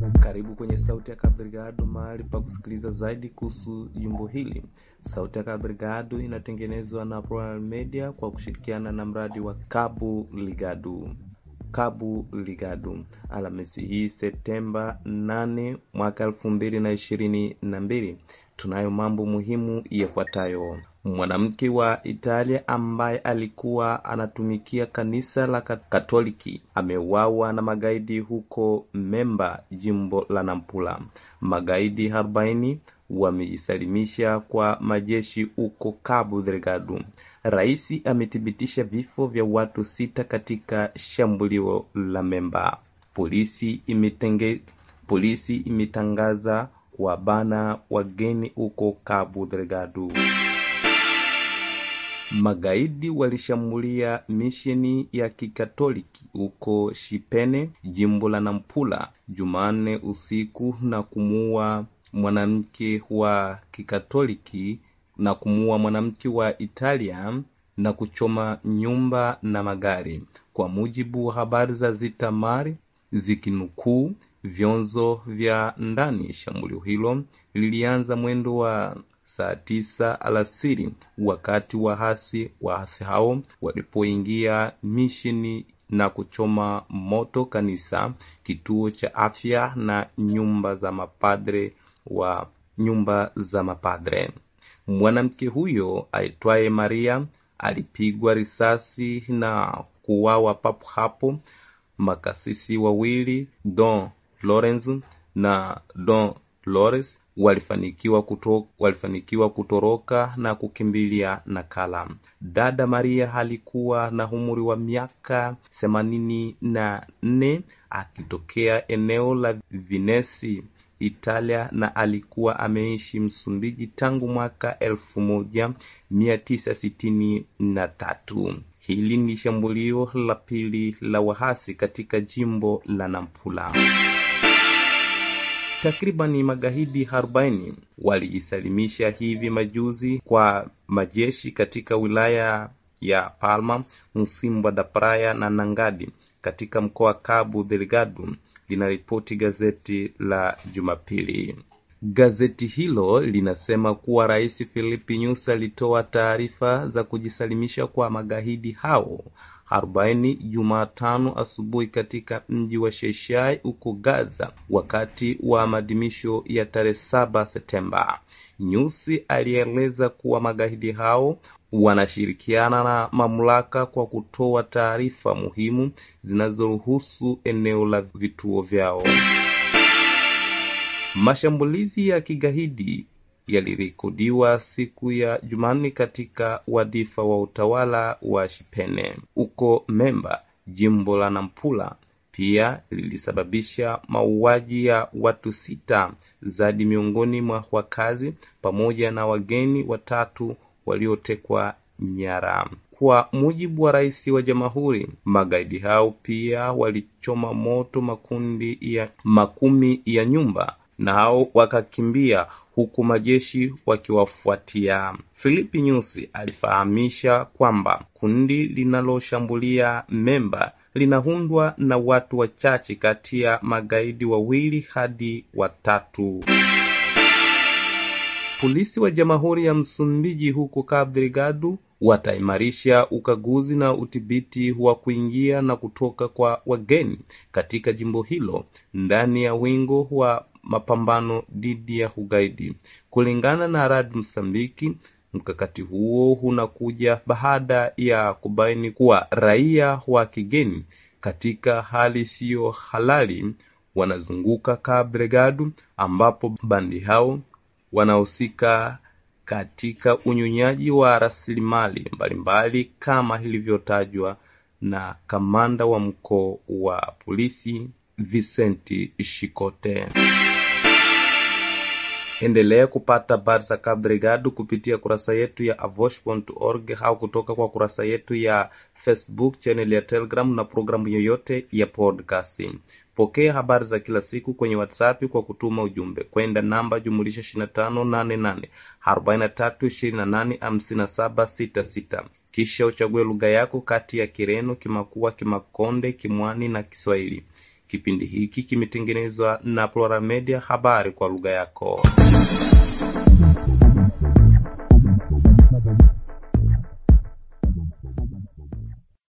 Karibu kwenye Sauti ya Kabrigado, mahali pa kusikiliza zaidi kuhusu jimbo hili. Sauti ya Kabrigado inatengenezwa na Royal Media kwa kushirikiana na mradi wa Kabu Ligado. Kabu Ligado, Alhamisi hii Septemba 8 mwaka elfu mbili na ishirini na mbili, tunayo mambo muhimu yafuatayo. Mwanamke wa Italia ambaye alikuwa anatumikia kanisa la Katoliki ameuawa na magaidi huko Memba, jimbo la Nampula. Magaidi 40 wamejisalimisha kwa majeshi huko Cabo Delgado. Rais amethibitisha vifo vya watu sita katika shambulio la Memba. Polisi imetenge, polisi imetangaza kuwabana wageni huko Cabo Delgado. Magaidi walishambulia misheni ya kikatoliki huko Shipene, jimbo la Nampula, Jumanne usiku na kumuua mwanamke wa kikatoliki na kumuua mwanamke wa Italia na kuchoma nyumba na magari, kwa mujibu wa habari za Zitamari zikinukuu vyanzo vya ndani. Shambulio hilo lilianza mwendo wa saa tisa alasiri wakati wahasi wahasi hao walipoingia misheni na kuchoma moto kanisa, kituo cha afya na nyumba za mapadre wa nyumba za mapadre. Mwanamke huyo aitwaye Maria alipigwa risasi na kuuawa papo hapo. Makasisi wawili Don Lorenzo na Don Lores walifanikiwa kuto, walifanikiwa kutoroka na kukimbilia Nakala. Dada Maria alikuwa na umri wa miaka themanini na nne akitokea eneo la Vinesi, Italia, na alikuwa ameishi Msumbiji tangu mwaka elfu moja mia tisa sitini na tatu. Hili ni shambulio la pili la wahasi katika jimbo la Nampula. Takribani magaidi 40 walijisalimisha hivi majuzi kwa majeshi katika wilaya ya Palma, Msimba da Praia na Nangadi katika mkoa wa Cabo Delgado, linaripoti gazeti la Jumapili. Gazeti hilo linasema kuwa Rais Filipe Nyusi alitoa taarifa za kujisalimisha kwa magaidi hao 40 Jumatano asubuhi katika mji wa Sheishai huko Gaza wakati wa maadhimisho ya tarehe 7 Septemba. Nyusi alieleza kuwa magaidi hao wanashirikiana na mamlaka kwa kutoa taarifa muhimu zinazoruhusu eneo la vituo vyao. Mashambulizi ya kigaidi yalirekodiwa siku ya Jumanne katika wadifa wa utawala wa Shipene huko Memba, jimbo la Nampula. Pia lilisababisha mauaji ya watu sita zaidi miongoni mwa wakazi pamoja na wageni watatu waliotekwa nyara. Kwa mujibu wa rais wa jamhuri, magaidi hao pia walichoma moto makundi ya makumi ya nyumba nao wakakimbia huku majeshi wakiwafuatia. Filipi Nyusi alifahamisha kwamba kundi linaloshambulia Memba linaundwa na watu wachache kati ya magaidi wawili hadi watatu. Polisi wa Jamhuri ya Msumbiji huko Cabo Delgado wataimarisha ukaguzi na udhibiti wa kuingia na kutoka kwa wageni katika jimbo hilo ndani ya wingo wa mapambano dhidi ya ugaidi. Kulingana na Rad Msambiki, mkakati huo unakuja baada ya kubaini kuwa raia wa kigeni katika hali isiyo halali wanazunguka Cabo Delgado, ambapo bandi hao wanahusika katika unyonyaji wa rasilimali mbalimbali kama ilivyotajwa na kamanda wa mkoa wa polisi Vicente Shikote. Endelea kupata habari za Cabo Delgado kupitia kurasa yetu ya avosh.org au kutoka kwa kurasa yetu ya Facebook, channel ya Telegram na programu yoyote ya podcasting. Pokea habari za kila siku kwenye WhatsApp kwa kutuma ujumbe kwenda namba jumulisha 2588 4328 5766 kisha uchague lugha yako kati ya Kireno, Kimakua, Kimakonde, Kimwani na Kiswahili. Kipindi hiki kimetengenezwa na Plural Media, habari kwa lugha yako.